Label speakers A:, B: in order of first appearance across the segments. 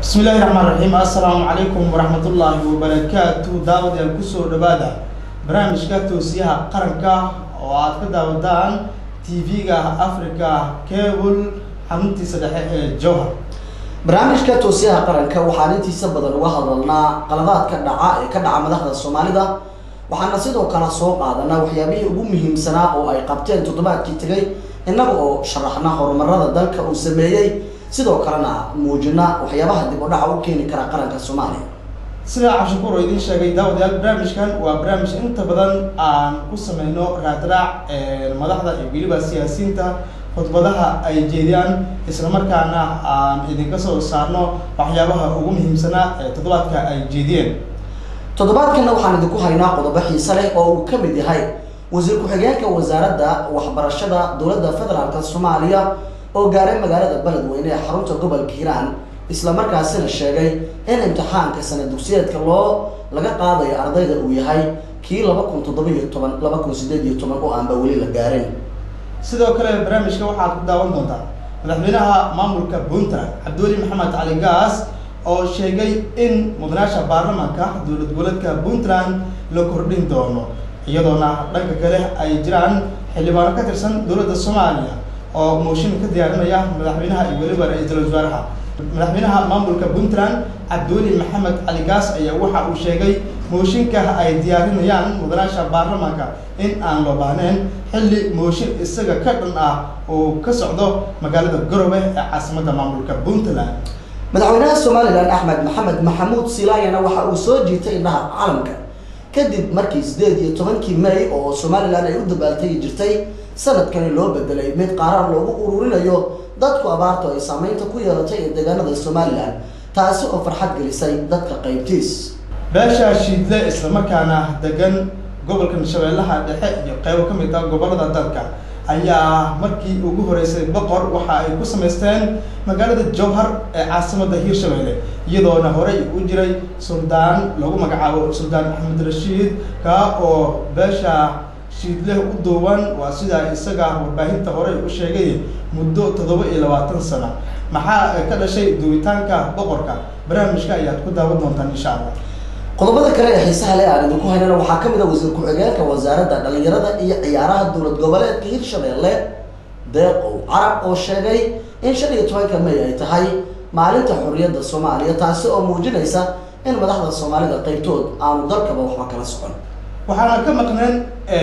A: bismi illaahi raxmaan raxiim assalaamu calaykum waraxmatullaahi wabarakaatu daawadayaal kusoo dhawaada barnaamijka toosiyaha qaranka oo aad ka daawadaan tv-ga africa cable xaruntiisa dhexe ee jowhar
B: barnaamijka toosiyaha qaranka waxaan intiisa badan uga hadalnaa qaladaadka dhaca ee ka dhaca madaxda soomaalida waxaana sidoo kale soo qaadanaa waxyaabihii ugu muhiimsanaa oo ay qabteen toddobaadkii tegay innaga oo sharaxna horumarada dalka uu sameeyey sidoo kalena muujina waxyaabaha dib u dhaca u keeni kara qaranka soomaaliya
A: sidaa cabshakuur oo idiin sheegay daawadayaal barnaamijkan waa barnaamij inta badan aan ku sameyno raadraac madaxda iyo weliba siyaasiyiinta khudbadaha ay jeediyaan islamarkaana aan idinka soo saarno waxyaabaha ugu muhiimsanaa ee toddobaadka ay jeediyeen
B: toddobaadkana waxaan idinku haynaa qodobo xiise leh oo uu ka mid yahay wasiir ku-xigeenka wasaaradda waxbarashada dowladda federaalk soomaaliya oo gaaray magaalada beledweyne ee xarunta gobolka hiiraan islamarkaasina sheegay in imtixaanka sana dugsiyeedka loo laga qaadayo ardayda uu yahay kii laba kun toddoba iyo toban laba kun sideed iyo toban oo aanba weli la gaarin
A: sidoo kale barnaamijka waxaad ku daawan doontaa madaxweynaha maamulka puntland cabdiweli maxamed cali gaas oo sheegay in mudanaasha baarlamaanka dowlad goboleedka puntland la kordhin doono iyadoona dhanka kale ay jiraan xildhibaano ka tirsan dowladda soomaaliya oo mooshin ka diyaarinaya madaxweynaha iyo weliba ra-iisul wasaaraha madaxweynaha maamulka puntland cabdiweli maxamed cali gaas ayaa waxa uu sheegay mooshinka ay diyaarinayaan mudanaasha baarlamaanka in aan loo baahneyn xilli mooshin isaga ka dhan ah uu ka socdo magaalada garowe ee caasimadda maamulka puntland
B: madaxweynaha somalilan axmed maxamed maxamuud silaayana waxa uu soo jiitay indhaha caalamka kadib markii sideed iyo tobankii may oo somalilan ay u dabaaltegi jirtay sanadkani loo bedelay mid qaaraan loogu ururinayo dadku abaartu ay saameynta ku yeelatay ee deegaanada somalilan taasi oo farxad gelisay dadka qaybtiis
A: beesha shiidle islamarkaana degan gobolka shabeellaha dhexe iyo qeybo ka mid ah gobolada dalka ayaa markii ugu horeysay boqor waxa ay ku samaysteen magaalada jowhar ee caasimadda hiirshabelle iyadoona horey u jiray suldaan lagu magacaabo suldaan axmed rashiid kaa oo beesha shiidleh u duuban waa sidaa isaga warbaahinta horey u sheegay muddo toddoba iyo labaatan sano maxaa ka dhashay duwitaanka boqorka barnaamijka ayaad ku daawan doontaan insha allah
B: qodobada kale ee xiisaha le aan idinku haynana waxaa ka mid a wasiir ku-xigeenka wasaaradda dhalinyarada iyo ciyaaraha dowlad goboleedka hirshabelle deeqow carab oo sheegay in shan iyo tobanka may ay tahay maalinta xorriyadda soomaaliya taasi oo muujinaysa in madaxda soomaalida qeybtood aanu dalkaba waxba kala socon
A: waxaana ka maqneen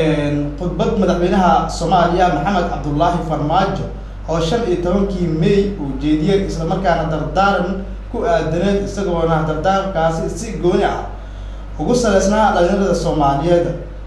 A: khudbad madaxweynaha soomaaliya maxamed cabdullaahi farmaajo oo shan iyo tobankii may uu jeediyey islamarkaana dardaaran ku aadaneed isagoona dardaarankaasi si gooni ah ugu saleysnaa dhalinyarada soomaaliyeed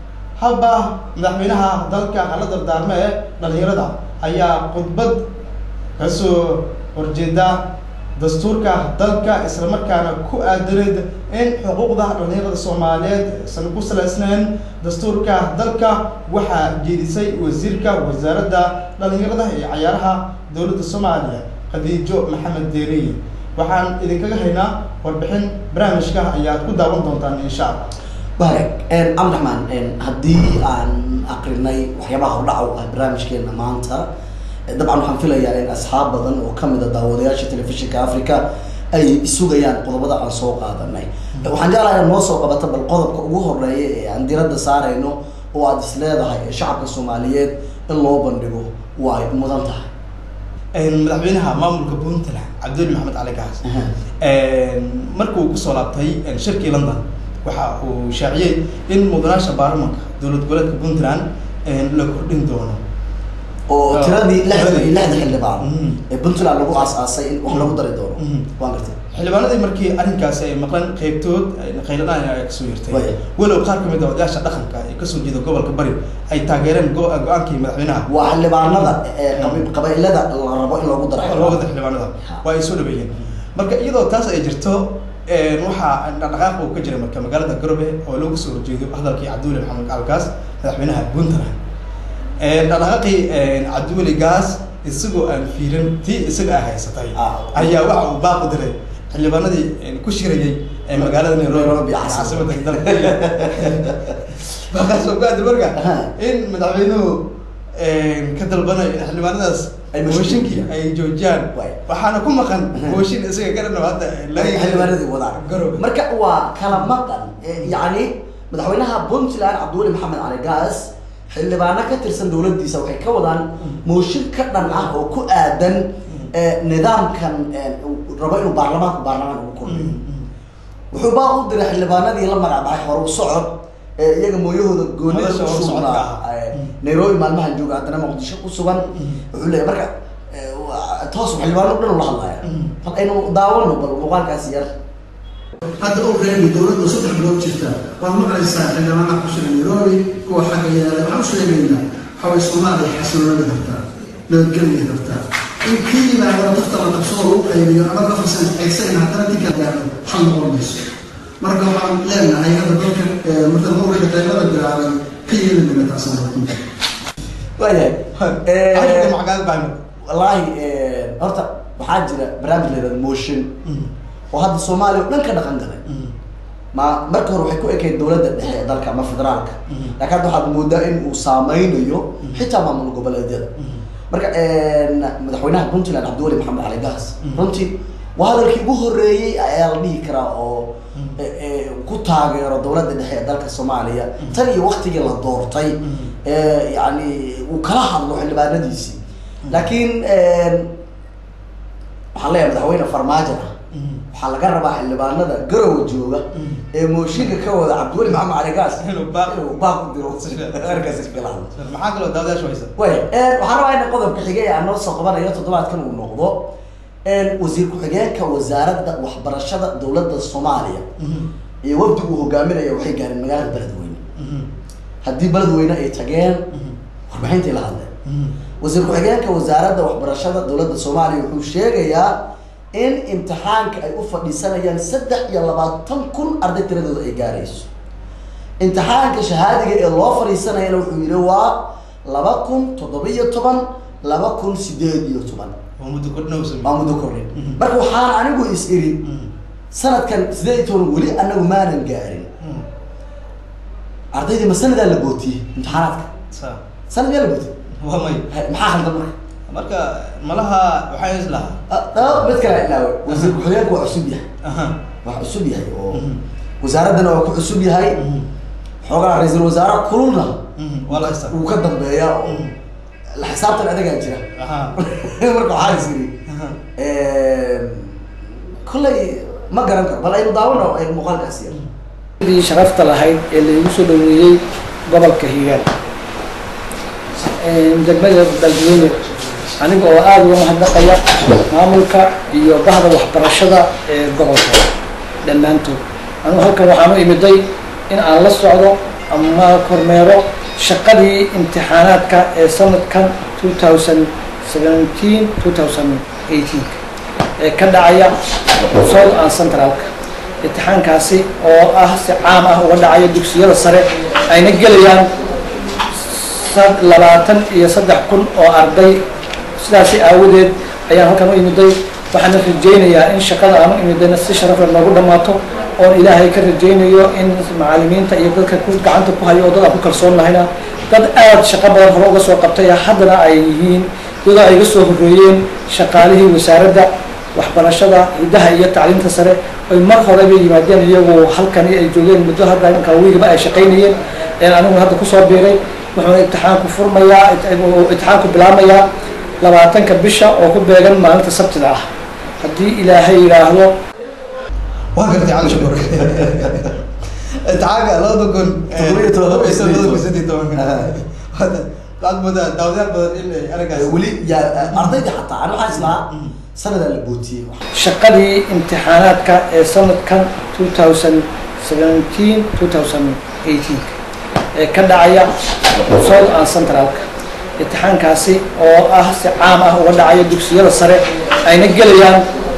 A: haba madaxweynaha dalka hala dardaarme ee dhalinyarada ayaa khudbad kasoo horjeeda dastuurka dalka islamarkaana ku aadaneed in xuquuqda dhalinyarada soomaaliyeed aysan ku saleysneyn dastuurka dalka waxaa jeedisay wasiirka wasaaradda dhalinyarada iyo cayaaraha dowladda soomaaliya khadiijo maxamed deeriye waxaan idinkaga haynaa warbixin barnaamijka ayaad ku daawan doontaan insha allah
B: waag cabdiraxmaan haddii aan akrinay waxyaabaha hordhaca u ah barnaamijkeena maanta dabcan waxaan filayaa in asxaab badan oo kamid a daawadayaasha telefishinka africa ay sugayaan qodobada aan soo qaadanay waxaan jeclahay inaad noo soo qabato bal qodobka ugu horeeya ee aan diradda saarayno oo aada is leedahay ee shacabka soomaaliyeed in loo bandhigo waa ay mudan tahay
A: madaxweynaha maamulka puntland cabdiweli maxamed cali gaas markuu kusoo laabtay shirkii london waxa uu shaaciyey in mudanaasha baarlamanka dowlad goboleedka puntland la kordhin doono
B: oo tiradii lixdan iyo lixda xildhibaan ee puntland lagu aas-aasay in wax lagu dari doono waan gartay
A: xildhibaanadii markii arrinkaasi ay maqleen qeybtood khayladaan ay kasoo yartay
B: Way.
A: walow qaar kamid a odayaasha dhaqanka ee kasoo jeeda gobolka bari ay taageereen go- go-aankii madaxweynaha
B: waa xildhibaanada ee qabi- qabailada la rabo in lagu daro
A: loogada xildhibaanada waa ay soo dhaweeyeen marka iyadoo taas ay jirto waxaa dhaqdhaqaaq uu ka jiray marka magaalada garowe oo loogu soo horjeedo hadalkii cabdiweli maxamed alkaas madaxweynaha puntland dhaqdhaqaaqii cabdiweli gaas isagoo aan fiirin tii isaga ay haysatay
B: Ah.
A: ayaa waxa uu baaq u diray xildhibaanadii ku shirayay ee magaalada nairobi
B: Nairobi,
A: caasimada dalka baaqaas oo ku aaday marka
B: Aha.
A: in madaxweynuhu ka dalbanayo in xildhibaanadaas
B: Ay mooshin
A: mooshinkii
B: joojiyaan.
A: ay joojiyaan
B: Waay.
A: waxaana ku maqan mooshin isaga garan oo hadda laga
B: xildhibaanadii wadaan
A: garowe
B: marka waa kala maqan Eh, yacni madaxweynaha puntland cabdiweli maxamed cali gaas xildhibaano ka tirsan dowladdiisa waxay ka wadaan mooshin ka dhan ah oo ku aadan eh, nidaamkan eh, uu rabo inuu baarlamaanku baarlamaanka ugu kordhiyo wuxuu baa u diray xildhibaanadii la magacbaxay horu socod ee iyaga mooyahooda goonida
A: Nolosha horu
B: ku
A: socodka
B: sugnaa
A: ah.
B: eh, nairobi maalmahan jooga haddana muqdisho ku sugan wuxuu leeyahay marka eh, waa- toos xildhibaano dhan ula hadlaya hal aynu daawano bal muuqaalkaasi yar
C: hadda u reebi dowladda saddex bilood jirta waad maqlaysaa xildhibaanaha ku sugan nairobi kuwa xagga yaala waxaan u sheegaynaa waxaway soomaaliya xasiloonada rabtaa nabadgelya rabtaa in kii yimaado dadka la qabsado lagu qaybiyo ama ka farsan aysan haddana dinka gaaro xal noqon mayso marka waxaan leenahay hadda dalka eh, marka mawrika qaybada bilaabay ka yeeli mayna taasaan rabta
B: waayahay
A: Arrinka
B: Eh,
A: macgaad baan
B: wallaahi eh, horta waxaa jira barnaamij la yihahdo motion oo hadda soomaaliya oo dhan ka dhaqan galay ma marka hore waxay ku ekayd dowladda dhexe ee dalka ama federaalka laakiin hadda waxaad moodaa in uu saameynayo xitaa maamul goboleedyada marka madaxweynaha puntland cabdiweli maxamed cali gaas runtii waa hadalkii ugu horeeyey ayaa la dhihi karaa oo eh, eh, ku taageero dowladda dhexe ee dalka soomaaliya tan iyo waktigii la doortay eh, yani uu kala hadlo xildhibaanadiisii laakiin waxaan leeyahay madaxweyne farmaajo ah waxaa laga rabaa xildhibaanada garowa jooga ee mooshinka ka wada cabdiweli maxamed cali gaas
A: Inuu baaq-
B: inuu baaq u diro arkaas iskala hadlo
A: maxaa kaloo daawadayaashu haysa
B: way waxaan rabaa in qodobka xigay aan noo soo qabanayo toddobaadkan uu noqdo wasiir ku-xigeenka wasaaradda waxbarashada dowladda soomaaliya iyo wafdi uu hogaaminaya waxay gaareen magaalada beledweyne haddii beledweyne ay tageen warbixintay la hadleen wasiir ku-xigeenka wasaaradda waxbarashada dowladda soomaaliya wuxuu sheegayaa in imtixaanka ay u fadhiisanayaan saddex iyo labaatan kun arday tiradooda ay gaarayso imtixaanka shahaadiga ee loo fadhiisanayana wuxuu yidhi waa laba kun toddoba-iyo toban laba kun sideed iyo toban
A: waa muddo kordhinowsa
B: waa muddo kordhin marka waxaan anigu is iri sanadkan sideed iyo toban weli anagu maanan gaarin ardaydii ma sanadaa la bootiyey imtixaanaadka
A: sa
B: sanad miyaa la bootiyey
A: waa may
B: Hay- maxaa haldan marka
A: marka malaha waxaa is lahaa
B: Ah, ah, mid kale ilaawe wasiir ku-xigeenku waa cusub yahay
A: aha
B: waa cusub yahay oo
A: Mhm.
B: wasaaraddana waa ku cusub yahay xoogaa ra-iisul wasaare kululna
A: Mhm, waa la haystaa
B: wuu ka dambeeyaa oo la xisaabtan adagaa jira
A: aha
B: marka waxaa is iri
A: aha
B: kollay ma garan karo bal aynu daawano ay muuqaalkaasi yar
D: dii sharafta lahayd ee laigu soo dhaweeyey gobolka hiiraan degmada beledweyne aniga oo aada uga mahadnaqaya maamulka iyo bahda waxbarashada ee gobolka dhammaantood anigu halkan waxaan u imiday in aan la socdo ama kormeero shaqadii imtixaanaadka ee sanadkan two thousand seventeen two thousand eighteen ee ka dhacaya south and centralka imtixaankaasi oo ah si caam ah uga dhacaya dugsiyada sare ayna gelayaan sad- labaatan iyo saddex kun oo arday sidaasi aawadeed ayaan halkan u imiday waxaana rajaynayaa in shaqada aan u imidayna si sharafle noogu dhammaato oon ilaahay ka rajaynayo in macalimiinta iyo dadka ku gacanta ku hayo oo dad aan ku kalsoon nahayna dad aada shaqo badan hore uga soo qabtay haddana ay yihiin iyadoo ay iga soo horreeyeen shaqaalihii wasaaradda waxbarashada hiddaha iyo tacliinta sare oy mar horeba yimaadeen iyagu halkani ay joogeen muddo hadda inka wiigaba ay shaqaynayeen een anigu hadda kusoo biiray wuxuuna imtixaanku furmayaa uu imtixaanku bilaabmayaa labaatanka bisha oo ku beegan maalinta sabtida ah haddii ilaahay yidhaahdo
A: waa gartay cali shukur imtixaanka labada kun
B: Toddoba iyo toban,
A: toddoba iyo
B: siddeed iyo
A: toban,
B: toban.
A: siddeed iyo toban. Hadda waxaad moodaa daawadayaal badan in ay arrinkaas
B: weli yaa ardayda xataa ani waxaan islahaa sanadaa la bootiyey
D: shaqadii imtixaanaadka ee sanadkan two thousand seventeen two thousand eighteen ee ka dhacaya south and centralka imtixaankaasi oo ah si caam ah uga dhacaya dugsiyada sare ayna gelayaan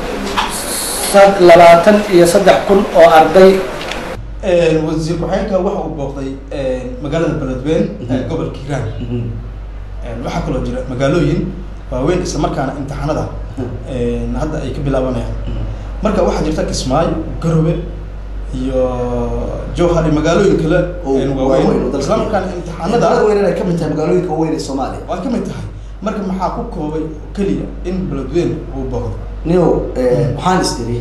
D: sad- labaatan iyo saddex kun oo arday
A: wasiir ku-xigeenka waxa uu booqday magaalada beledweyne ee gobolka hiiraan waxaa kaloo jira magaalooyin waaweyn isla markaana imtixaanada hadda ay ka bilaabanayaan marka waxaa jirta kismaayo garowe iyo jowhar iyo magaalooyin kale
B: oo
A: waaweyn
B: waaweyn oo dalka
A: isla markaana imtixaanada
B: magaalada weyn inay ka mid tahay magaalooyinka waaweyn ee soomaaliya
A: waa ka mid tahay marka maxaa ku koobay keliya in beledweyne uu boqdo
B: nio waxaan is iri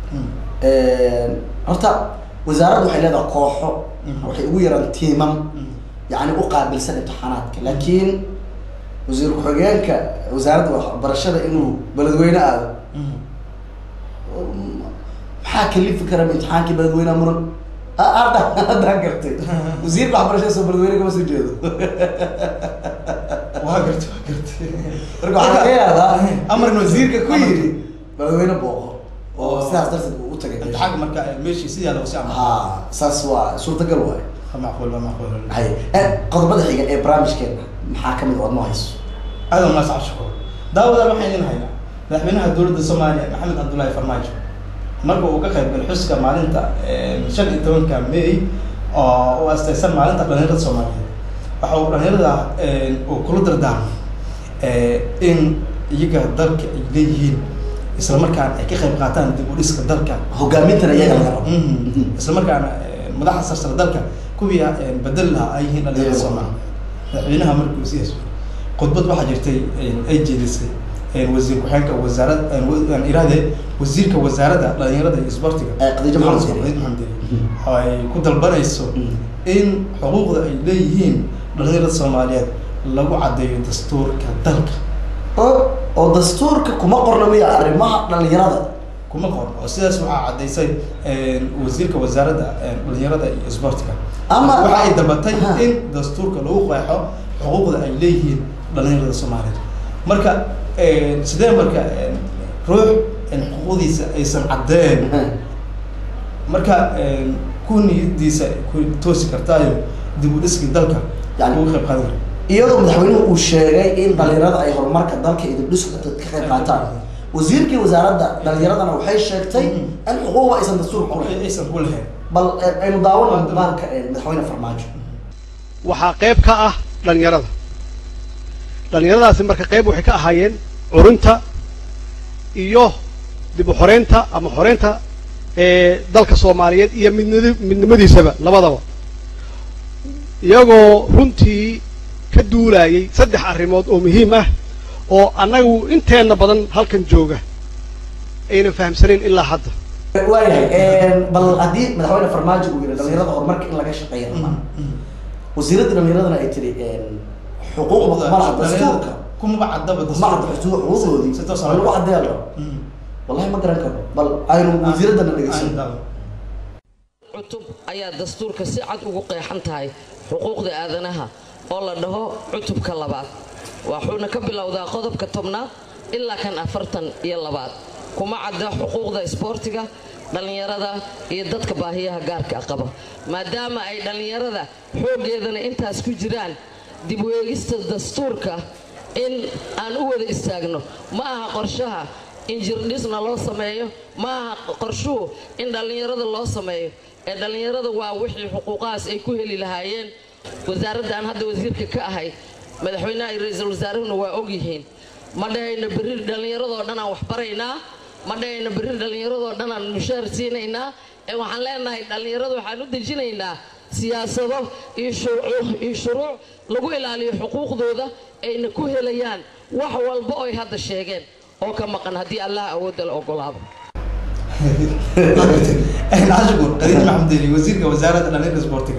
B: horta wasaaraddu waxay leedahay kooxo
A: Mhm.
B: waxay ugu yaraan tiimam yani u qaabilsan imtixaanaadka laakiin wasiir ku-xigeenka wasaaradda waxbarashada inuu beledweyne aado maxaa kalifi kara imtixaankii beledweyneha muran Ah, hadda haddaan gartay wasiirka waxbarashada soo beledweyne kama soo jeedo
A: waa garta waa garta
B: marka waxaa laga yaabaa
A: Amarna
B: wasiirka ku
A: amarna.
B: yidhi beledweyne booqo oo sidaas darteed uu u tagay meesha.
A: imtixaanka marka meeshii sidaa lagu sii amray
B: ha saas waa suurtagal waayo
A: macquul waa macquul
B: hay Eh, qodobada xiga ee barnaamijkeena maxaa kamid oo noo hayso
A: aad unaas cabshiko daawadaan waxaan idin haynaa madaxweynaha dowladda soomaaliya maxamed cabdullaahi farmaajo marka uu ka qayb galay xuska maalinta shan iyo tobanka may oo u astaysan maalinta dhalinyarada soomaaliyeed waxa uu dhalinyarada uu kula dardaarmay in iyaga dalka ay leeyihiin isla markaana ay ka qayb qaataan dib u dhiska dalka
B: hogaamintana iyaga laga rabo
A: Mhm. isla markaana madaxda sarsare dalka kuwii bedel lahaa ay yihiin dhalinyarada soomaaliya madaxweynaha markuu sidaas khudbad waxaa jirtay ay jeedisay wasiir ku-xigeenka wasaarad aan irahdee wasiirka wasaaradda dhalinyarada iyo isboortiga
B: Eh, Khadiija Maxamed Diiri.
A: Khadiija Maxamed Diiri. oo ay ku dalbanayso in xuquuqda ay leeyihiin dhalinyarada soomaaliyeed lagu caddeeyo dastuurka dalka
B: oo oo dastuurka kuma qorna miya arrimaha dhalinyarada
A: kuma qoran oo sidaas waxaa caddaysay wasiirka wasaaradda dhalinyarada iyo isboortiga
B: Ama-
A: waxa ay dabatay
B: Ha.
A: in dastuurka lagu qeexo xuquuqda ay leeyihiin dhalinyarada soomaaliyeed marka sidee marka ruux xuquuqdiisa aysan caddeen marka ku niyadiisa ku toosi kartaayo dib u dhiskii dalka
B: Yani-
A: ugu qayb qaadan kara
B: iyadoo madaxweynuhu uu sheegay in dhalinyarada ay horumarka dalka iyo dibdhiska ka qayb qaataan wasiirkii wasaaradda dhalinyaradana waxay sheegtay in xuquuqda aysan dastuurka ku lahayn
A: aysan ku lahayn
B: bal eh, aynu daawano muqaalka eh, madaxweyne farmaajo
E: waxaa qayb ka ah dhallinyarada dhallinyaradaasi marka qayb waxay ka ahaayeen curinta iyo dib u xoreynta ama xoreynta ee dalka soomaaliyeed iyo midnidi- midnimadiisaba labadaba iyagoo runtii ka duulayay saddex arrimood oo muhiim ah oo annagu inteenna badan halkan jooga ayna fahamsanayn ilaa hadda
B: waayahay bal haddii madaxweyne farmaajo uu yihi dhalinyarada horumarka in laga shaqeeya rabaa wasiiradda dhalinyaradana ay tiri xuquuqda kuma laha dastuurka
A: kumaba caddaba
B: ma cadda xuquuq- xuquuqdoodii
A: si toos ah
B: waa lagu caddeeya la rabo
A: Mhm.
B: wallahi ma garan karo bal aynu wasiiraddana dhegeysan
A: Aan daawo.
F: cutub ayaa dastuurka si cad ugu qeexan tahay xuquuqda aadanaha oo la dhaho cutubka labaad waxuuna ka bilowdaa qodobka tobnaad ilaa kan afartan iyo labaad kuma cadda xuquuqda isboortiga dhallinyarada iyo dadka baahiyaha gaarka qaba maadaama ay dhallinyarada xooggeedana intaas ku jiraan dib u eegista dastuurka in aan u wada istaagno ma aha qorshaha in jirdhisna loo sameeyo ma aha qorshuhu in dhallinyarada loo sameeyo ee dhallinyarada waa wixii xuquuqahaas ay ku heli lahaayeen wasaaradda aan hadda wasiirka ka ahay madaxweynaha iyo ra-iisul wasaarahuna waa ogyihiin ma dhahayno berri dhallinyaradoo dhan aan waxbaraynaa ma dhahayno berri dhallinyaradoo dhan aan mushaar siinaynaa ee waxaan leenahay dhallinyarada waxaan u dejinaynaa siyaasado iyo shuruuc iyo shuruuc lagu ilaaliyo xuquuqdooda ayna ku helayaan wax walba oy hadda sheegeen oo ka maqan haddii allah awoodda la ogolaado
A: ashkur khadiij maxamed deli wasiirka wasaaradda dhalinyarada isboortiga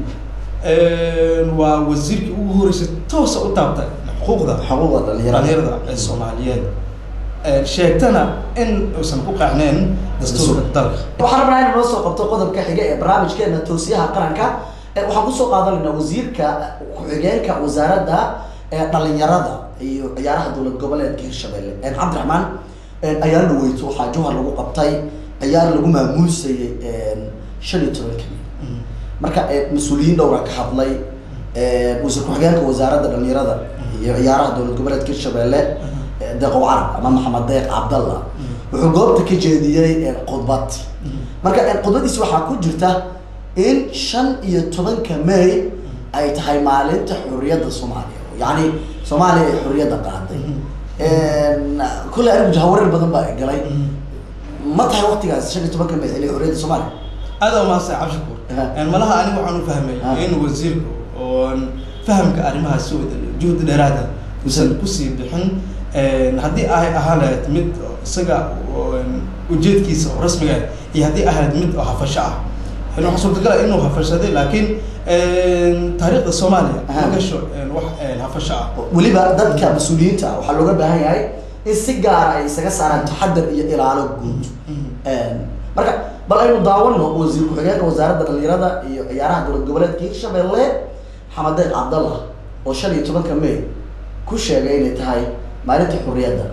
A: waa wasiirkii ugu horeysay toosa u taabtay xuquuqda
B: xuquuqda dhalinyarada
A: dhalinyarada ee soomaaliyeed sheegtana in uusan ku qeexnayn dastuurka dalka
B: waxaan rabnaa inaan noo soo qabto qodobka xiga ee barnaamijkeena toosiyaha qaranka Eh, waxaan kusoo qaadanaynaa wasiirka ku-xigeenka wasaaradda ee dhalinyarada iyo ciyaaraha dowlad goboleedka hirshabelle Eh, cabdiraxmaan eh, ayaala dhaweyto waxaa jowhar lagu qabtay ciyaar lagu maamuusayay shan iyo tobanka may marka eh, mas-uuliyiin dhowra ka hadlay Eh, wasiir ku-xigeenka wasaaradda dhalinyarada iyo ciyaaraha dowlad goboleedka hirshabelle eh, deeqow carab ama maxamed deeq cabdallah wuxuu goobta ka jeediyey eh, khudbad marka eh, khudbadiisi waxaa ku jirta in shan iyo tobanka may ay tahay maalinta xorriyadda soomaaliya yacni soomaaliya ay xorriyadda qaaday kulley anigu jahawareer badan baa galay ma tahay waqtigaas shan iyo tobanka may xilli xorriyadda soomaaliya
A: aada umaasay cabshakuur
B: Aha.
A: malaha anigu waxaan u fahmay
B: Ah.
A: in wasiirku oon fahamka arrimahaas si wada juhdi dheeraada uusan kusii bixin haddii ay ahaan lahayd mid isaga ujeedkiisa oo rasmiga ah iyo haddii ahayd mid oo hafasho ah waxaa suurtagal ah inuu hafashaday laakiin taariikhda soomaaliya ma gasho wax hafasho ah
B: weliba dadka mas-uuliyiinta ah waxaa looga baahan yahay in si gaara ay isaga saaraan taxadar iyo ilaalo guud marka bal aynu daawano wasiir ku-xigeenka wasaaradda dhalinyarada iyo ciyaaraha dowlad goboleedka hirshabelle xamadeed cabdallah oo shan iyo tobanka may ku sheegay inay tahay maalinta xurriyadda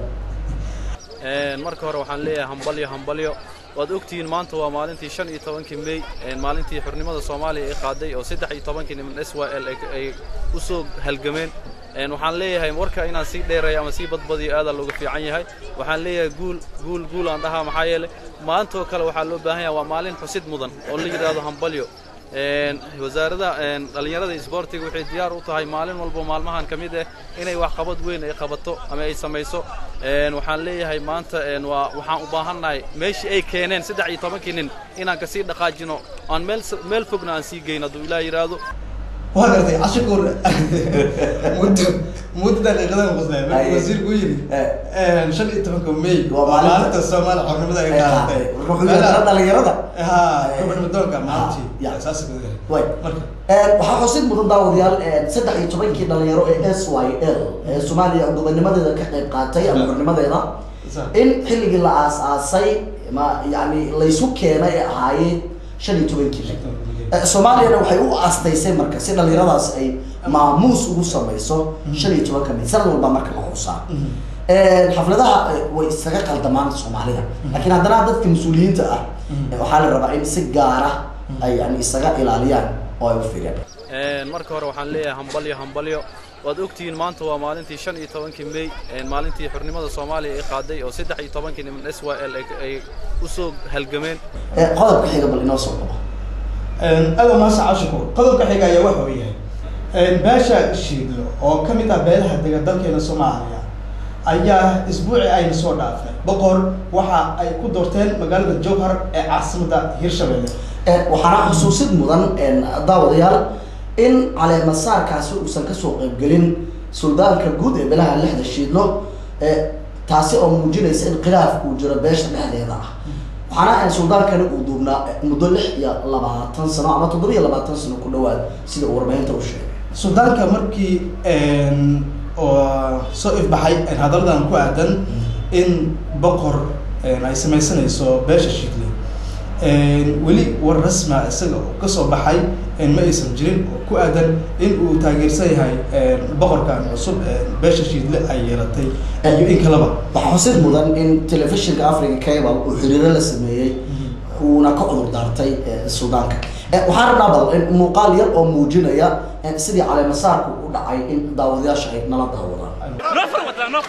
G: marka hore waxaan leeyahay hambalyo hambalyo waad ogtihiin maanta waa maalintii shan iyo tobankii may maalintii xornimada soomaaliya ay qaaday oo saddex iyo tobankii niman s y l ay u soo halgameen waxaan leeyahay warka inaan sii dheereeyo ama sii badbadiyo aadaa looga fiican yahay waxaan leeyahay guul guul guul aan dhahaa maxaa yeelay maantoo kale waxaa loo baahan yahay waa maalin xusid mudan oo la yidhaahdo hambalyo wasaaradda dhallinyarada isboortiga waxay diyaar u tahay maalin walbo maalmahan ka mid ah inay wax qabad weyn ay qabato ama ay samayso waxaan leeyahay maanta waa waxaan u baahannahay meeshii ay keeneen saddex iyo tobankii nin inaan kasii dhaqaajino aan meel meel fogna aan sii geyn hadduu ilaah yidhaahdo
A: waa gartay cashukuur muddo muddo daqiiqadan qosleen markuu wasiirku yidhi shan iyo tobanka may
B: Waa maalinta-
A: maalinta soomaaliya xornimada ay
B: Ay
A: qaadatay
B: qaadatay. Wuxuu yidhi dhalinyarada
A: ha gobonnimadoonka
B: Ah,
A: maalintii
B: ya.
A: saas
B: way
A: marka
B: waxaa xusid mudan daawadayaal saddex iyo tobankii dhalinyaro ee s y l ee soomaaliya gobonimadeeda ka qayb qaatay ama xornimadeeda
A: Sa-
B: in xilligii la aas-aasay ma yani laysu keenay ee ahaayeen shan iyo tobankii Eh, soomaaliyana waxay u aastaysay marka si dhalinyaradaas ay maamuus ugu samayso shan iyo tobanka may sanad walba marka la xusaa xafladaha eh, way isaga qaldamaan soomaalida laakiin haddana dadka mas-uuliyiinta ah eh, waxaa la rabaa in si gaara ay yani isaga ilaaliyaan oo ay u fiiriyaan
G: marka hore waxaan leeyahay hambalyo hambalyo waad ogtihiin maanta waa maalintii shan iyo tobankii may maalintii xornimada soomaaliya ay qaaday oo saddex iyo tobankii niman s y l ay u soo halgameen
B: Eh, qodobka xiga bal inoo soo dhaco
A: aada mahadsan cashukuur qodobka xiga ayaa waxa uu yahay beesha shiidlo oo ka mid ah beelaha dega dalkeena soomaaliya ayaa isbuuci ayna soo dhaafay boqor waxa ay ku doorteen magaalada jowhar ee caasimadda hirshabelle
B: Eh, waxaana xusuusid mudan een, daawadayaal in caleemasaarkaasi uusan kasoo qaybgelin suldaanka guud ee belaha lixda shiidlo eh, taasi oo muujinaysa in khilaaf uu jiro beesha dhexdeeda ah waxaana aan suldaankani uu duubnaa eh, muddo lix iyo labaatan sano ama toddoba iyo labaatan sano ku dhawaad sida uu warbaahinta u sheegay
A: suldaanka markii oo soo ifbaxay hadalladan ku aadan in boqor ay samaysanayso beesha shiidle weli war rasma isaga oo kasoo baxay ma aysan jirin oo ku aadan in uu taageersan yahay boqorkan cusub beesha shiidle ay yeelatay iyo in kaleba
B: waxaa xusid mudan in telefishinka africa cable uu xiriiro la sameeyey uuna ka cudur daartay eh, suldaanka Eh, waxaan rabnaa bal in muuqaal yar oo muujinaya eh, sidii caleemasaarku u dhacay in daawadayaasha ay nala daawadaan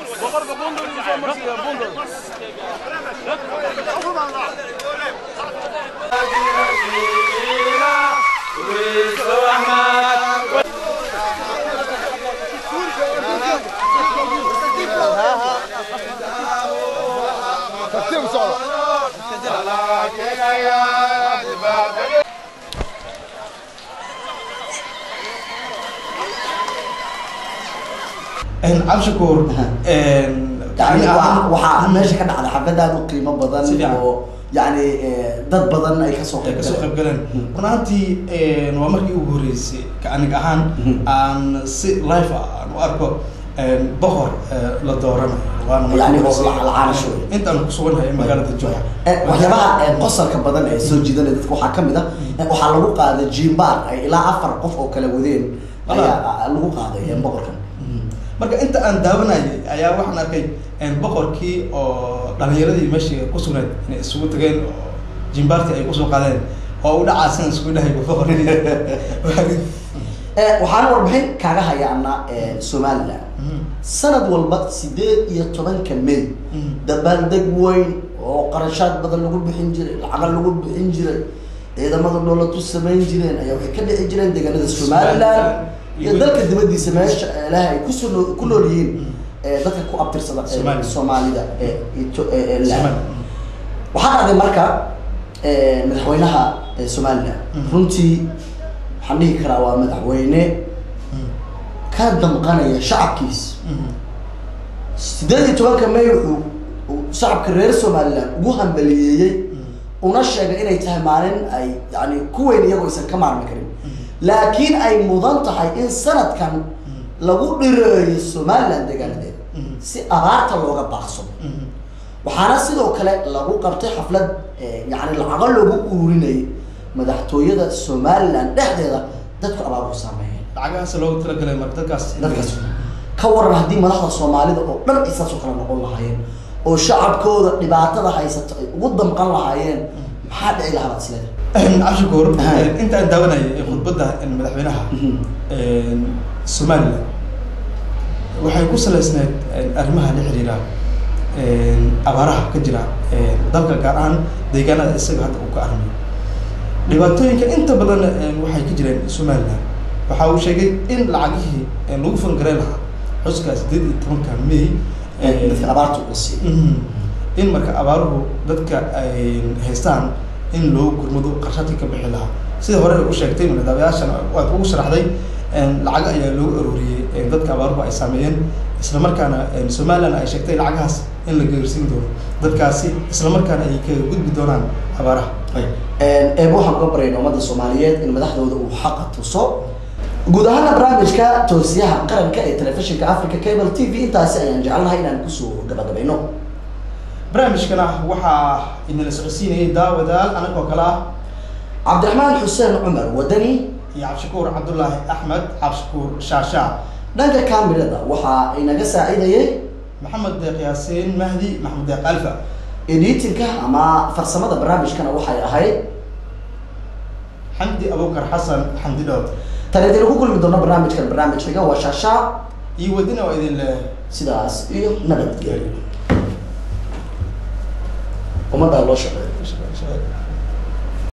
A: cabshakuur
B: yani waa- waxaa meesha ka dhacda xaflad aad u qiimo badan
A: Si fiican.
B: oo yani eh, dad badan ay kasoo
A: ay
B: qayb
A: kasoo qayb
B: galeen
A: galeen run ahaantii waa markii ugu horreysay ka aniga ahaan
B: Mhm.
A: aan si live ah aan u arko boqor eh, la dooranayo waana markii
B: Yani
A: ugu
B: oo
A: horreysay.
B: la- la-aanasho.
A: intaan kusugannahay magaalada jowhar
B: Eh, waxyaabaha eh, qosolka badan ee soo jiidanaya dadka waxaa kamid ah eh, waxaa lagu qaaday jimbaar ay ilaa afar qof oo kala wadeen ayaa ah, lagu qaaday eh, boqorkan
A: marka inta aan daawanayay ayaa waxaan arkay boqorkii oo dhalinyaradii meeshii ku sugnayd inay isugu tageen oo jimbaartii ay kusoo qaadeen oo u dhacaasan isku dhahay boqorkii
B: Eh, waxaan warbixin kaaga hayaana eh, somaliland sanad walba sideed iyo tobanka may
A: Mhm.
B: dabaaldeg weyn oo qarashaad badan lagu bixin jiray lacaga lagu bixin jiray ciidamada dowladu samayn jireen ayaa waxay ka dhici jireen deegaanada somaliland
A: Somaliland.
B: iyo dalka dibadiisa meesha ilaah ay kusoo noo- ku nool yihiin eh, dadka ku abtirsada eh,
A: Somaliland.
B: soomaalida ee Ito- ee- ee land.
A: Somaliland.
B: waxaa dhacday marka eh, madaxweynaha eh, somaliland
A: Mhm.
B: runtii waxaan dhihi karaa waa madaxweyne ka damqanaya shacabkiisa sideed iyo tobanka may wuxuu uu shacabka reer somaliland ugu hambaliyeeyey una sheegay inay tahay maalin ay yani ku weyn iyagoo aysan ka maarmi karin laakiin ay mudan tahay in sanadkan lagu dhireeyo somaliland deegaanadeeda si abaarta looga baaqsado waxaana sidoo kale lagu qabtay xaflad eh, yani lacago loogu ururinayay madaxtooyada somaliland dhexdeeda dadku abaaruhu saameeyeen
A: lacagahaas loogu talagalay marka dadkaas
B: dadkaas ka waran haddii madaxda soomaalida oo dhan ay saas oo kale noqon lahaayeen oo shacabkooda dhibaatada haysato ay ugu damqan lahaayeen maxaa dhici lahaa baad isleedahay
A: cabshakuur
B: Ahay.
A: intaan daawanayay ee khudbadda madaxweynaha somaliland waxay ku salaysneed arrimaha la xiriira abaaraha ka jira dalka gaar ahaan deegaanada isaga hadda uu ka arrimayo dhibaatooyinka inta badan waxay ka jireen somaliland waxa uu sheegay in lacagihii lagu fangareyn lahaa xuska sideed iyo tobanka may
B: dadka abaarta uga siiyo
A: Mhm. in marka abaaruhu dadka ay haystaan in loo gurmado qarshadkii ka bixi lahaa sida hore u sheegtay madaabayaashan waad ugu sharaxday lacag ayaa loogu arooriyey dadka abaaruhu ay saameeyeen isla markaana somaliland ay sheegtay lacagahaas in la geersiin doono dadkaasi isla markaana ay kaga gudbi doonaan abaaraha
B: eeb waxaan uga baryayna ummadda soomaaliyeed in madaxdooda uu xaqa tuso guud ahaana barnaamijka toosiyaha qaranka ee telefishinka africa cable t v intaasi ayaan jecelnahay inaan kusoo gabagabayno
A: barnaamijkana waxaa inala socodsiinayay daawadaal anagoo kale ah
B: cabdiraxmaan xuseen cumar wadani
A: iyo cabdishakuur cabdullaahi axmed cabdishakuur shaashaa
B: dhanka kamirada waxaa inaga saacidayay
A: maxamed deeq yaasiin mahdi maxamed deeq alfa
B: editinka ama farsamada barnaamijkana waxay ahayd
A: xamdi abubakar xasan xamdi dhood
B: tan idin ku kulmi doono barnaamijkan barnaamijkaga waa shaashaa
A: iyo wadina waa idin leh
B: sidaas iyo nabadgelyo ummaddaa loo shaqeeyo